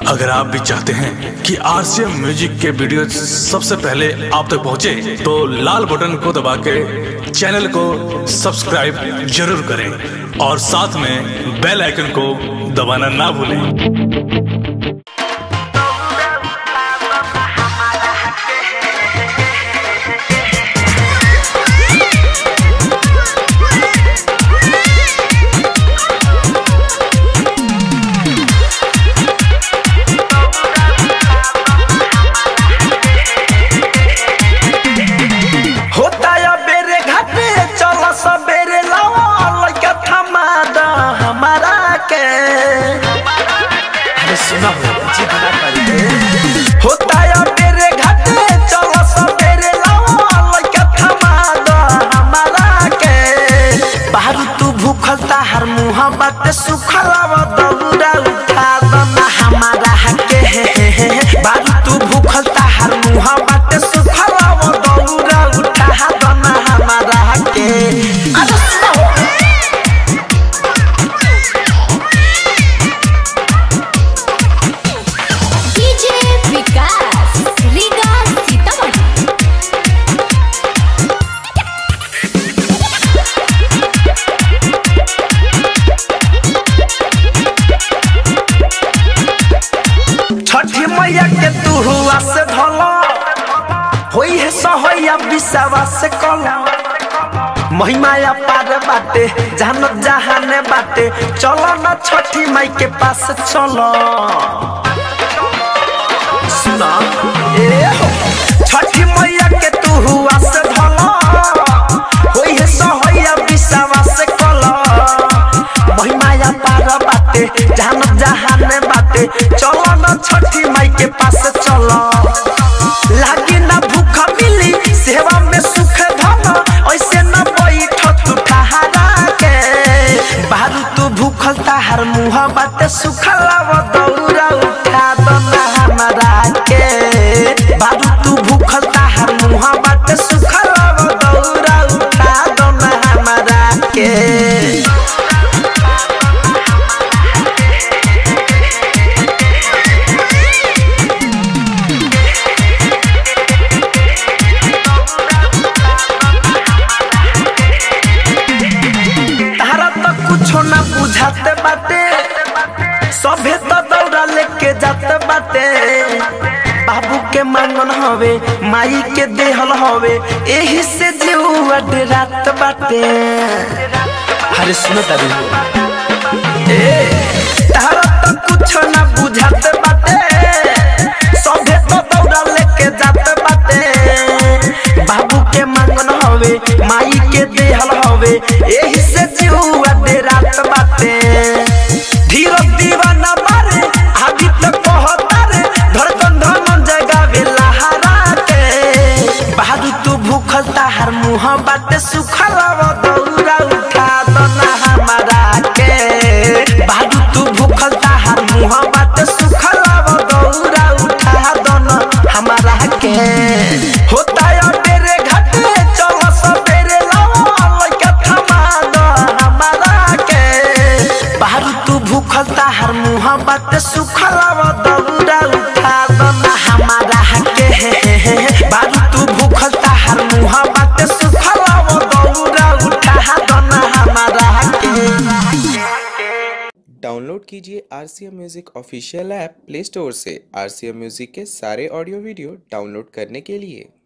अगर आप भी चाहते हैं कि आरसीएम म्यूजिक के वीडियो सबसे पहले आप तक पहुंचे, तो लाल बटन को दबा के चैनल को सब्सक्राइब जरूर करें और साथ में बेल आइकन को दबाना ना भूलें होता या बेरे घाटे चल सबेरे लावा लइका थमा द हमारा के अरे सुना हो जी बना कर होता या बेरे घाटे चल सबेरे लावा लइका थमा द हमारा के बाहर तू भूखल ताहर मुंह बात सुखलाव दौड़ा उठा द ना हमारा के बाहर तू भूखल ताहर मुंह बात सुखलाव दौड़ा उठा द ना हमारा के अरे सुना हो डीजे विकास रीगा सीतामढ़ी छठी मैया के तू हुआ से धल होई है सहैया विश्वा से कल महिमाया पार बाटे जहान जहाने बाटे चलो ना छठी माई के पास चलो सुना ए हो छठी मैया के तू हुआ से धल होई है सहैया विश्वा से कल महिमाया पार बाटे जहान जहाने बाटे चलो ना छठी माई के पास चलो लागी ना भूख मिली सेवा में सुख धन ऐसे ना बैठ तू ठहरा के बाहर तू भूखल ताहर मुंह बाटे सुखलाव दौरा उठा दो ना हमारा के बाहर तू भूखल ताहर मुंह बाटे सुखलाव दौरा उठा दो ना हमारा के तारा तो कुछो ना बुझाते बाटे सभे तो दौड़ा लेके जाते बाटे बाबू के मांगन हवे माई के देहल हवे एही से जीवा रात बाटे अरे सुनो तारी ए तारा तो कुछो ना बुझाते बाटे सभे तो दौड़ा लेके जाते बाटे बाबू के मांगन हवे माई के देहल हवे एही से जीवा दे रात बाटे धीरज दीवाना मारे आदि तक कहता रे धड़कन धमन जगावे लहरा के बहादुर तू भूखल ताहर मुंह बाटे सुखलाव दौरा उठा दो ना हमारा के बहादुर तू भूखल ताहर मुंह बाटे सुखलाव दौरा उठा दो ना हमारा के होता या तेरे घाटे चल सबेरे लावा लइका थमा दो हमारा के बाहर तू भूखल ताहर मुंह बाटे सुखलाव दौड़ा उठा दो ना हमारा के बाहर तू भूखल ताहर मुंह बाटे सुखलाव दौड़ा उठा दो ना हमारा के डाउनलोड कीजिए R C M music official app Play Store से आर सी एम म्यूज़िक के सारे ऑडियो वीडियो डाउनलोड करने के लिए